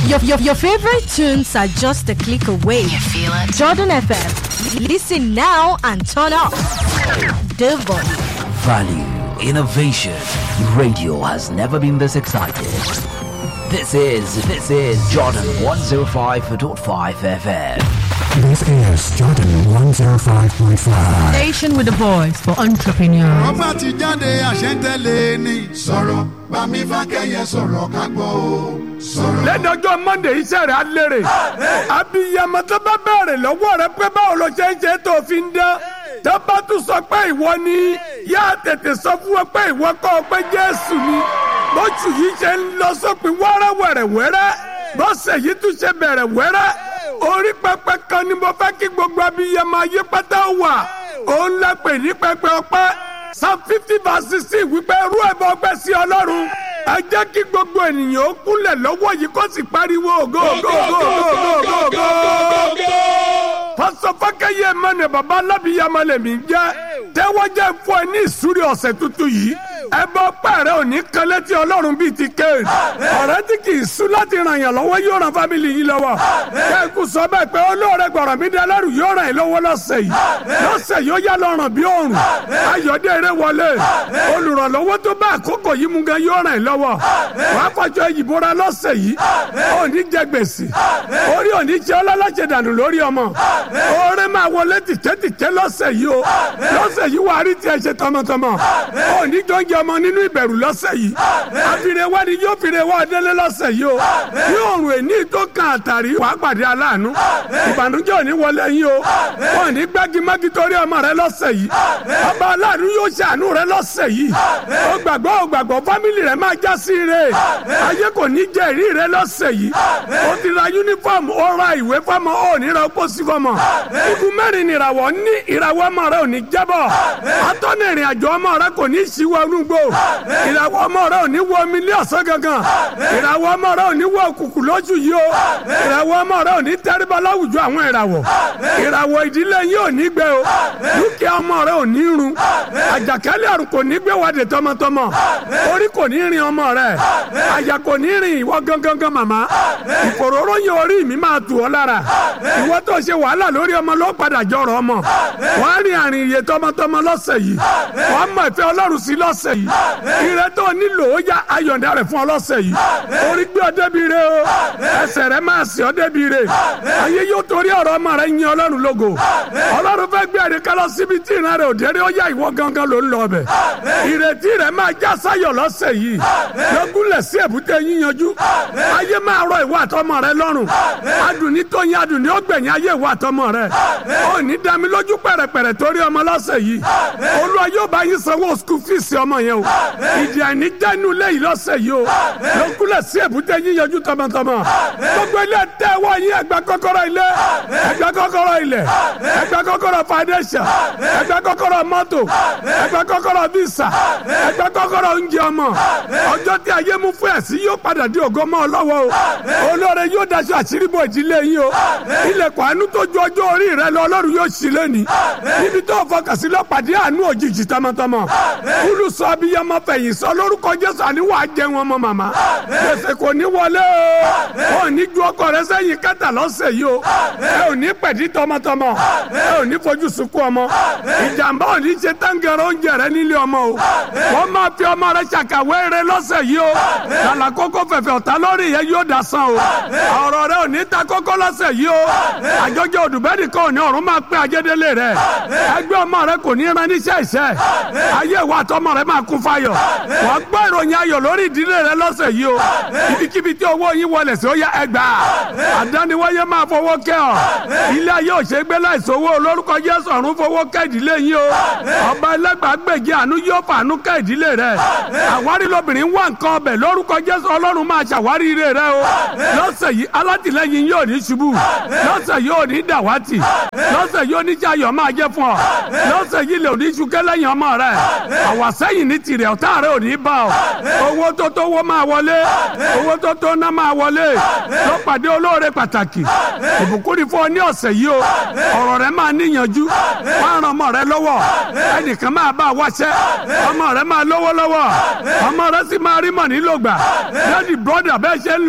Your, your, your favorite tunes are just a click away. You feel it? Jordan FM. Listen now and turn up the volume. Value, innovation. Radio has never been this excited. This is, this is Jordan 105.5 FM. This is Jordan 105.5. Station with a voice for entrepreneurs. ọba ti jáde àṣẹ́ntẹ́lẹ̀ ni. sọ̀rọ̀ bámi fákẹ́yẹ sọ̀rọ̀ ká gbọ́ o. sọ̀rọ̀. lẹ́nu ọjọ́ mọ́ndé iṣẹ́ rẹ̀ á lérè abiyamọ tó bá bẹ̀rẹ̀ lọ́wọ́ rẹ pé báwo ló ṣe ń ṣe tó fi ń dán tó bá tún sọ pé ìwọ ni yá tètè sọ fún wọn pé ìwọ kọ́ ọ pé jésù ni bóṣù yìí ṣe ń lọ sópin wẹ́rẹ́wẹ̀rẹ̀wẹ́rẹ́ bọ́sẹ̀ yìí tún ṣe bẹ̀rẹ̀ wẹ́rẹ́ orí pẹpẹ kan ni mo fẹ́ kí gbogbo abiyamọ ayé pátá wà òun la pè ní pẹpẹ ọpẹ́ psalm fifty verse sixteen wípé rú ẹbọ ọpẹ́ sí ọlọ́run ẹ jẹ́ kí gbogbo ènìyàn ó kúnlẹ̀ lọ́wọ́ yìí kó sì pariwo ògo ògo ògo ògo ògo ògo. pásọ fákẹ́yẹ mẹ́rin bàbá alábìyamọ lèmi ń jẹ́ tẹ́wọ́ jẹ́ fún ẹ ní ìsúrí ọ̀sẹ̀ tuntun yìí ẹbọ ọpẹ́ rẹ ò ní kan létí ọlọ́run bíi ti kéèdì ọ̀rẹ́ tí kì í sún láti ràn yàn lọ́wọ́ yóò ràn fámìlì yìí lọ́wọ́ kẹ́ẹ̀kú sọ bẹ́ẹ̀ pé olóore gbọ̀rọ̀ mi dé lẹ́rù yóò ràn yín lọ́wọ́ lọ́sẹ̀ yìí lọ́sẹ̀ yóò yá lọ ràn bí òòrùn ayọ̀dẹ eré wọlé olùrànlọ́wọ́ tó bá àkókò yìí mú gan yóò ràn yín lọ́wọ́ wàá fọjọ́ ìyìnbóra lọ́sẹ̀ yìí òní jẹ gbèsè orí òní jẹ ọlọ́lájẹ dànù lórí ọmọ oore máa wọlé tìkẹ́tìkẹ́ lọ́sẹ̀ yìí o lọ́sẹ̀ yìí wàá rí tiẹ̀ ṣe tọmọtọmọ òní jọ ń jẹ ọmọ nínú ìbẹ̀rù lọ́sẹ̀ yìí àfihàn wá ni yóò fi wá délé lọ́sẹ̀ yìí o ní òrùn èní tó kan àtàrí wàá pàdé aláàánú ìbànújẹ́ òní wọlé yín o wọn ní gbágímágí torí ọmọ rẹ lọ́sẹ̀ yìí ọba aláàánú yóò ṣàánú rẹ lọ́sẹ̀ yìí ó gbàgbọ́ ó gbàgbọ́ fámìlì rẹ máa já sí ire ayé kò ní jẹ́ ìrí rẹ lọ́sẹ̀ yìí ó ti ra yúnífọ̀mù ó ra ìwé fọmọ ó ní ra pósí fọmọ igun mẹ́rin nìràwọ̀ ní ìràwọ̀ ọmọ rẹ ò ní jábọ̀ atọ́nà ìrìn àjò ọmọ rẹ kò ní ṣíwọ́ onúgbò ìràwọ̀ ọmọ rẹ ò ní wọ omi ní ọ̀sán gangan ìràwọ̀ ọmọ rẹ ò ní wọ òkùnkùn lójú yìí o ìràwọ̀ ọmọ rẹ ò ní tẹríba láwùjọ àwọn ìràwọ̀ ìràwọ̀ ìdílé yìí ò ní gbẹ o dúkìá ọmọ rẹ ò ní run àjàkálẹ̀ àrùn kò ní gbé wàdé tọmọtọmọ orí kò ní rin ọmọ rẹ àyà kò ní rin ìwọ gangan màmá ìfòróró yẹn orí mi máa tù ọ lára ìwọ tó ṣe wàhálà lórí ọmọ ló padà jọrọ ọmọ wàá rin àrìn iye tọmọtọmọ lọ́sẹ̀ yìí wàá mọ ìfẹ́ Ọlọ́run sí lọ́sẹ̀ yìí ire tó nílò ó yá ayọ̀ǹda rẹ̀ fún ọ lọ́sẹ̀ yìí orí gbé ọ débi re o ẹsẹ̀ rẹ̀ máa sì ọ débi re ayé yóò torí ọ̀rọ̀ ọmọ rẹ̀ yin Ọlọ́run lógo Ọlọ́run fẹ́ gbé ẹ̀rí kálọ̀ síbi tí ìran rẹ̀ òdèrè ó yá ìwọ gangan ló ń lọ bẹ̀ ìrètí rẹ̀ máa já sáyọ̀ lọ́sẹ̀ yìí lọ́gúnlẹ̀ sí èbúté yíyanjú ayé máa rọ ìwọ àtọmọ rẹ lọ́rùn adùnní tó yin adùnní ó gbẹ̀yìn ayé ìwọ àtọmọ rẹ ó ní dami lójú pẹ̀rẹ̀pẹ̀rẹ̀ torí ọmọ lọ́sẹ̀ yìí Olúwa yóò bá yín sanwó skul fíìsì ọmọ yẹn o ìdí àìní jẹ́nu léyìí lọ́sẹ̀ yìí o lọ́gúnlẹ̀ sí èbúté yíyanjú tọmọtọmọ gbogbo ilé tẹ́wọ́ yín ẹgbẹ́ kọ́kọ́rọ́ ilé ẹgbẹ́ kọ́kọ́rọ́ ilẹ̀ ẹgbẹ́ kọ́kọ́rọ́ foundation ẹgbẹ́ kọ́kọ́rọ́ mọ́tò ẹgbẹ́ kọ́kọ́rọ́ visa ẹgbẹ́ kọ́kọ́rọ́ oúnjẹ ọmọ ọjọ́ tí ayé mú fún ẹ̀sìn yóò padà di ògo mọ́ ọ lọ́wọ́ o olóore yóò daṣọ àṣírí bò ìdílé yín o ilẹ̀kùn àánú tó ju ọjọ́ orí rẹ lọ ọlọ́run yóò ṣí lẹ́ni níbi tó fọkàn sí lọ́pàdé àánú òjijì tọmọtọmọ kúlù sọ abiyamọ fẹ̀yìn sọ lórúkọ jésù àníwá jẹ wọn mọ màmá gbèsè kò ní wọlé o ò ní ju ọkọ rẹ sẹ́yìn kẹta lọ́sẹ̀ yìí o ẹ ò ní pẹ̀dí tọmọtọmọ ẹ ò ní fojú sunkún ọmọ ìjàmbá ò ní ṣe táǹgẹ̀rẹ̀ oúnjẹ rẹ nílé ọmọ o wọ́n máa fi ọmọ rẹ ṣàkàwé rẹ lọ́sẹ̀ yìí o kàlà kókó fẹ̀fẹ̀ ọ̀tá lórí yẹn yóò dà san o ọ̀rọ̀ rẹ ò ní ta kókó lọ́sẹ̀ yìí o àjọjọ òdùbẹ́nì kan ò ní ọ̀run máa pín ajédélé rẹ ẹgbẹ́ ọmọ rẹ kò ní ran níṣẹ́ ìṣẹ́ ayé ìwà àtọmọ rẹ máa kún fáyọ̀ wọ́n gbọ́ ìròyìn ayọ̀ lórí ìdílé rẹ lọ́sẹ̀ yìí o ibikíbi tí owó yín wọlé sí ó yá ẹgbàá àdániwáyé máa fowó kẹ́ ọ ilé ayé òṣègbè láìsówó olórúkọ Jésù ọ̀run fowó kẹ́ ìdílé yín o ọba ẹlẹ́gbàágbèjì àánú yóò fàánú kẹ́ ìdílé rẹ àwárí lobìnrin wà nǹkan ọbẹ̀ lórúkọ Jésù ọlọ́run máa ṣàwárí ire rẹ o lọ́sẹ̀ yìí alátìlẹ́yìn yóò ní ṣubú lọ́sẹ̀ yìí ò ní dàwátì lọ́sẹ̀ yìí oníṣàyọ̀ máa jẹ́ fún ọ lọ́sẹ̀ yìí lè ní ṣúkẹ́ lẹ́yìn ọmọ rẹ àwàsẹ́yìn ní tirẹ̀ ọ̀tá rẹ ò ní bá ọ owó tó tó wọ́ máa wọlé owó tó tó ná máa wọlé ló pàdé olóore pàtàkì ìbùkún ni fún ọ ní ọ̀sẹ̀ yìí o ọ̀rọ̀ rẹ máa níyànjú wọ́n á ran ọmọ rẹ lọ́wọ́ ẹnìkan máa bá a wáṣẹ́ ọmọ rẹ máa lówó lọ́wọ́ ọmọ rẹ sì máa rí mọ̀ nílò gbà lẹ́dí brọ́dà bẹ́ẹ̀ ṣe ń lọ iṣẹ́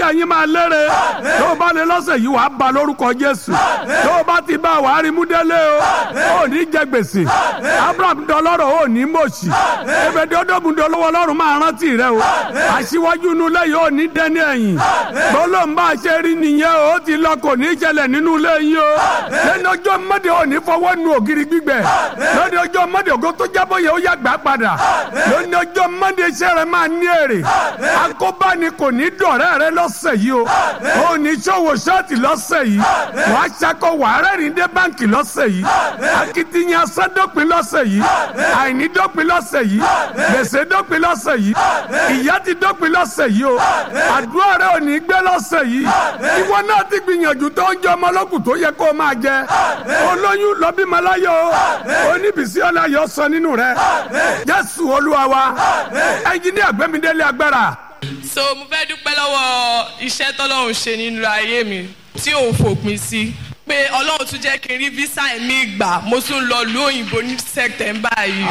iṣẹ́ yín máa lére tó o bá lè lọ́sẹ̀ yìí wàá ba lórúkọ jésù tó o bá ti bá wàá rí múdélé o ò ní jẹ gbèsè abraham dọlọ́rọ̀ ò ní mọ̀ọ́sì ebèdè ọdọ́gun dọlọ́wọ́ ọlọ́run máa rántí rẹ o aṣíwájú inú ilé yìí ò ní dẹ́ni ẹ̀yìn gbólóhùn bá a ṣe rí nìyẹn o ó ti lọ kò ní í ṣẹlẹ̀ nínú ilé yìí o lẹ́nu ọjọ́ mọ́dé ò ní fọwọ́ nu ògiri gbígbẹ lórí ọjọ́ mọ́dé ògo tó jábọ̀ yẹ ó yà gbà padà lórí ọjọ́ mọ́dé iṣẹ́ rẹ máa ní èrè akóbáni kò ní dọ̀rẹ́ rẹ lọ́sẹ̀ yìí o ò ní ṣòwò ṣọ́ọ̀tì lọ́sẹ̀ yìí wàá ṣakọ wàá rẹ́rìn dé báǹkì lọ́sẹ̀ yìí akitiyan sádọ́pin lọ́sẹ̀ yìí àìní dọ́pin lọ́sẹ̀ yìí gbèsè dọ́pin lọ́sẹ̀ yìí ìyà ti dọ́pin lọ́sẹ̀ yìí o àdúrà rẹ ò ní gbé lọ́sẹ̀ yìí ìwọ náà ti gbìyànjú tó ń jẹ ọmọ ọlọ́kùn tó yẹ kó o máa jẹ olóyún lọ́bímọ láyọ̀ o oníbìsí ọláyọ̀ sọ nínú rẹ jésù olúwa wa ẹnjiníà gbẹmídélé agbára so mo fẹ́ dúpẹ́ lọ́wọ́ iṣẹ́ tọ́lọ́run ṣe nínú ayé mi tí òun fòpin sí pé ọlọ́run tún jẹ́ kí n rí visa mi gbà mo tún lọ lu òyìnbó ní sẹ́tẹ̀mbà yìí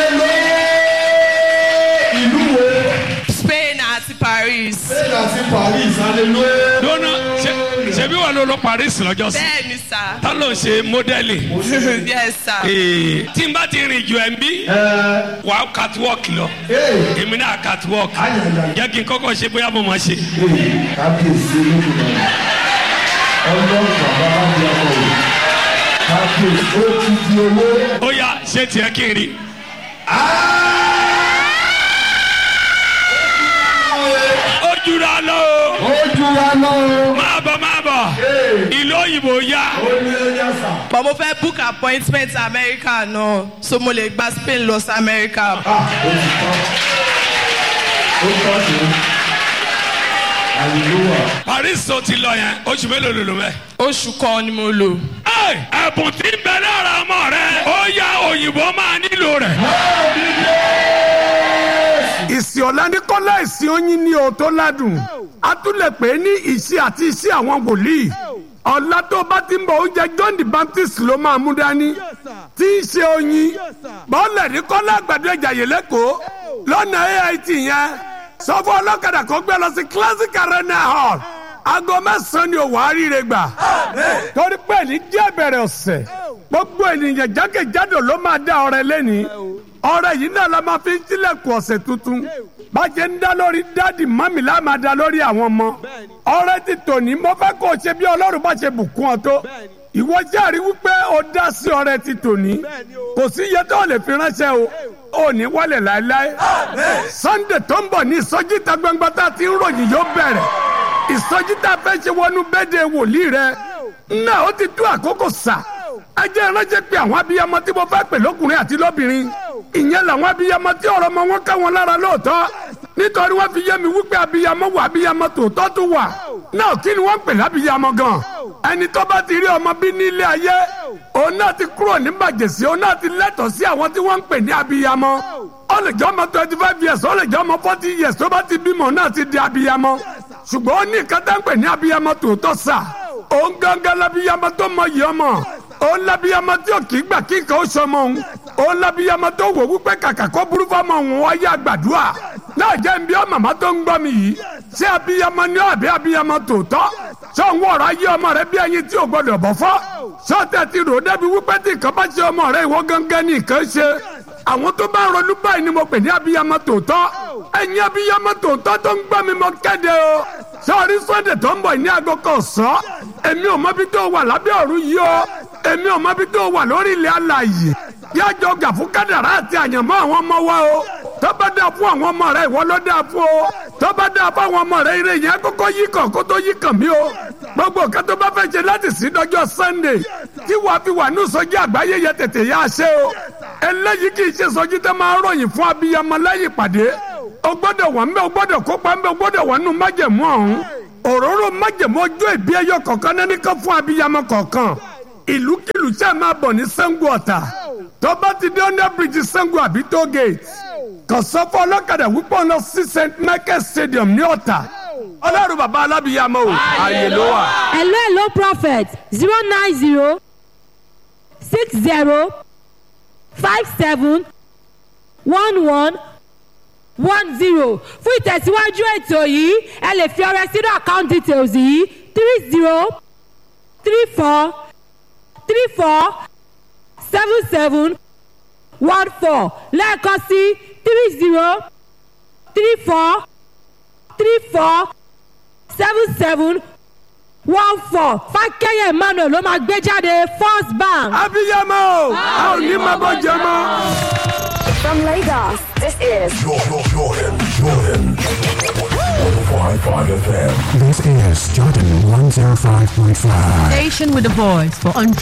ìlú wo spain àti paris spain àti paris hallelujah. dọ́nà ṣebí wà ló lọ paris lọ́jọ́ sí bẹ́ẹ̀ ni sà tá ló ń ṣe mọ́dẹ́lì yes sà Ee, tí n bá ti rìn jù ẹ̀ ń bí wà á catwalk lọ èmi náà catwalk jẹ́ kí n kọ́kọ́ ṣe bóyá mo máa ṣe. kábíyèsí olódùmarè ọlọ́run bàbá bá di ọkọ rẹ̀ kábíyèsí ó ti di owó. ó yá ṣé tiẹ̀ kí n rí. ó jura lọ o ó jura lọ. máa bọ̀ máa bọ̀ ìlú òyìnbó yá. ó ní ẹyẹ sà. but mo fẹ́ book appointment america náà so mo lè gba spain lọ sí america ah ó ti tán ó tán sí hallelujah. paris tó ti lọ yẹn oṣù mélòó ló lò mẹ́. oṣù kan ni mo lò. Ẹ, ẹ̀bùn tí ń bẹ lára ọmọ rẹ ó yá òyìnbó máa nílò rẹ̀. ìsìn ọ̀làníkọ́lá ìsìn oyin ní o tó ládùn a tún lè pè é ní ìṣe àti iṣẹ́ àwọn wòlíì ọ̀la tó bá ti ń bọ̀ oúnjẹ john the baptist ló máa mú dání tí í ṣe oyin bọ́ọ̀lù ní kọ́lá àgbàdo ìjàyè lẹ́kọ̀ọ́ lọ́nà ait yẹn sọ fún ọlọ́kadà kó gbé lọ sí classic arena hall aago mẹ́sàn-án ni òwò àríire gbà torí pé ní díẹ̀ bẹ̀rẹ̀ ọ̀sẹ̀ gbogbo ènìyàn jákèjádò ló máa dá ọrẹ lẹ́ni ọrẹ yìí náà la máa fi ń tilẹ̀kùn ọ̀sẹ̀ tuntun bàjẹ́ ń dá lórí dáàdì mọ́mì la máa dá lórí àwọn ọmọ ọrẹ ti tòní mo fẹ́ kó o ṣe bí ọlọ́run bá ṣe bùkún ọ tó ìwọ jẹ́rìí wípé o dá sí ọrẹ ti tòní kò sí iye tó o lè fi ránṣẹ́ o ò ní wálẹ̀ láéláé sunday tó ń bọ̀ ní ìsọjí ìta gbangba tá a ti ń ròyìn yóò bẹ̀rẹ̀ ìsọjí tá a fẹ́ ṣe wọnú bẹ́ẹ̀dẹ̀ wòlíì rẹ náà ó ti tó àkókò sà ẹ jẹ́ ìránṣẹ́ pé àwọn abiyamọ tí mo fẹ́ pè lọ́kùnrin àti lóbìnrin ìyẹn làwọn abiyamọ tí ọ̀rọ̀ ọmọ wọn ká wọn lára lóòótọ́ nítorí wọ́n fi yé mi wípé abiyamọ wà abiyamọ tòótọ́ tó wà náà kí ni wọ́n ń pè lábiyamọ gan ẹni tó bá ti rí ọmọ bí ní ilé ayé òun náà ti kúrò ní bàjẹ́sí òun náà ti lẹ́tọ̀ọ́ sí àwọn tí wọ́n ń pè ní abiyamọ ó lè jẹ́ ọmọ twenty five years ó lè jẹ́ ọmọ forty years tó bá ti bímọ náà ti di abiyamọ ṣùgbọ́n ó ní nǹkan tá ń pè ní abiyamọ tòótọ́ sà òun gangan labiyamọ tó mọ yìí ọmọ òun labiyamọ tí ò kì í gbà kí nǹkan ó sọmọ òun òun labiyamọ tó wò wípé kàkà kó burú fọmọ òun wáyé àgbàdua náà jẹ́ nbí ọ màmá tó ń gbọ́ mi yìí ṣé abiyamọ ni ọ àbí abiyamọ tòótọ́ ṣé òun wọ̀rọ̀ ayé ọmọ rẹ bí ẹyin tí ò gbọdọ̀ bọ̀ fọ́ ṣé ọ̀tẹ̀ ti rò débi wípé tí nǹkan bá ṣe ọmọ rẹ ìwọ gangan ní nǹkan ṣe àwọn tó bá ń ronú báyìí ni mo pè ní abiyamọ tòótọ́ ẹ̀yin abiyamọ tòótọ́ tó ń gbọ́ mi mo kéde o sọ́ọ́rí sọ́ndẹ̀ tó ń bọ̀ ní aago kan sọ́ èmi ò mọ bí tó wà lábẹ́ ọ̀run yìí o èmi ò mọ bí tó wà lórí ilẹ̀ alàyè yájọ gà fún kádàrá àti àyànmọ́ àwọn ọmọ wa o tó bá dáa fún àwọn ọmọ rẹ ìwọ ló dáa fún o tó bá dáa fún àwọn ọmọ rẹ ire yẹn kókó yí kàn kó tó yí kàn mí o gbogbo nǹkan tó bá fẹ́ ṣe láti sí dọjọ́ sunday tí wàá fi wà ní sọjí àgbáyé yẹ tètè yá ṣe o eléyìí kì í ṣe sọjí tó máa ròyìn fún abiyamọ lẹ́yìn ìpàdé o gbọ́dọ̀ wà ń bẹ o gbọ́dọ̀ kópa ń bẹ o gbọ́dọ̀ wà nù májẹ̀mú ọ̀hún òróró májẹ̀mú ọjọ́ ìbí ẹyọ kọ̀ọ̀kan náà nìkan fún abiyamọ kọ̀ọ̀kan ìlúkìlú tí a máa bọ̀ ní sango ọ̀tà tó bá ti dé under bridge sango àbí toll gate kàn sọ fún ọlọ́kadà wípé ọ̀nà sí st michael stadium ní ọ̀tà ọlọ́run bàbá alábìyamọ o ààyè ló wà. hello hello prophet zero nine zero six zero five seven one one one zero fún ìtẹ̀síwájú ètò yìí ẹ lè fi ọrẹ sínú account details yìí three zero three four three four seven seven one four lẹ́ẹ̀kan sí three zero three four three four seven seven one four fákẹ́yẹ̀ emmanuel ló máa gbé jáde first bank. abiyamọ o a ò ní máa bọ́ jẹ mọ́. From Lagos, this is Jordan, Jordan, Jordan. 105.5 FM. This is Jordan 105.5. Station with a voice for